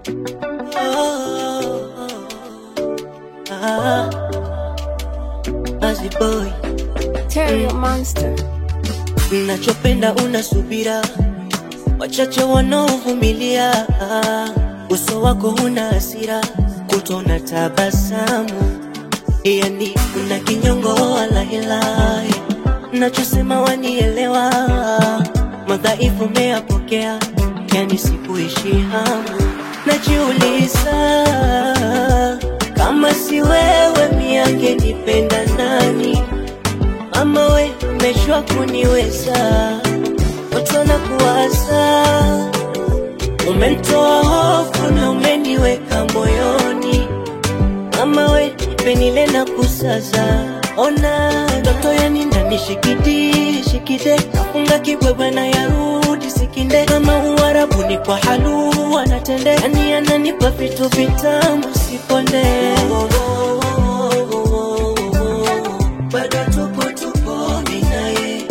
Oh, ah, Buzzy boy, Terry Monster. nachopenda una subira, wachache wanaovumilia. Uso wako huna hasira, kutona tabasamu, yani una kinyongo wala hila. Nachosema wanielewa, madhaifu meyapokea, yani sikuishi hamu. Najiuliza kama si wewe miangenipenda nani? Mama we umeshwa kuniweza, watu wanakuwaza, umenitoa hofu na umeniweka moyoni. Mama we penile na kusaza, ona ndoto yani ndani shikidi shikide, nafunga kibwebwe na yarudi sikinde, kama uarabuni kwa halu anatende, yani ananipa vitu vitamu siponde bado tupo tupo mimi naye,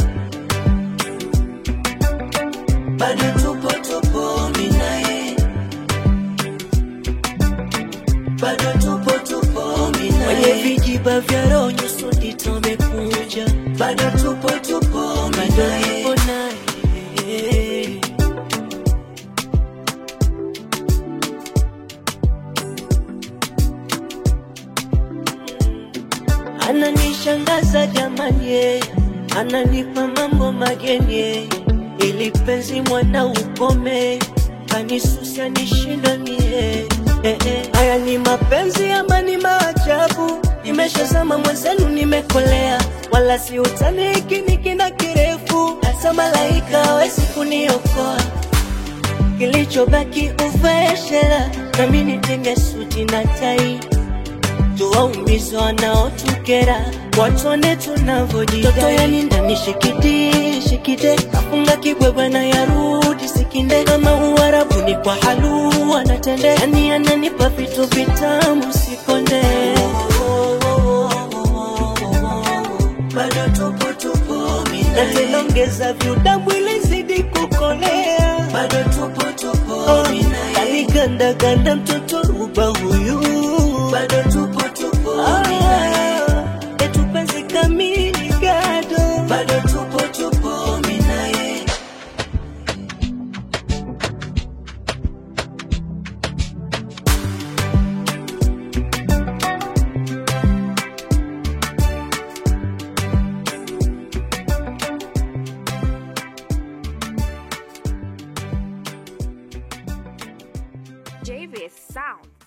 bado tupo tupo mimi naye, bado tupo tupo mimi naye, kwenye vijiba vya roho nyuso ndito amekunja, bado tupo tupo mimi naye, bado tupo naye. Ananishangaza jamani, yeye ananipa mambo mageni, yeye ili penzi mwana ukome, kanisusia nishinda mie. Eh, eh. Haya ni mapenzi ama ni maajabu? Nimeshazama mwenzenu, nimekolea, wala si utani, hiki ni kina kirefu, hata malaika hawezi kuniokoa kilichobaki uvae shela, nami nitenge suti na tai tuwaumize wanaotukera, watone tunavyojidai. Toto yani ndani shikidi shikide, afunga kibwebwe na yarudi sikinde, kama uarabuni kwa halu anatende, yani ananipa vitu vitamu sikonde. Bado tupo tupo mimi na tena ongeza viudamu ili zidi kukolea. Bado tupo tupo mimi naye, aliganda ganda mtoto ruba huyu. Bado tupo tupo mimi naye, etu penzi kamili gado. Bado tupo tupo mimi naye. JVS Sound.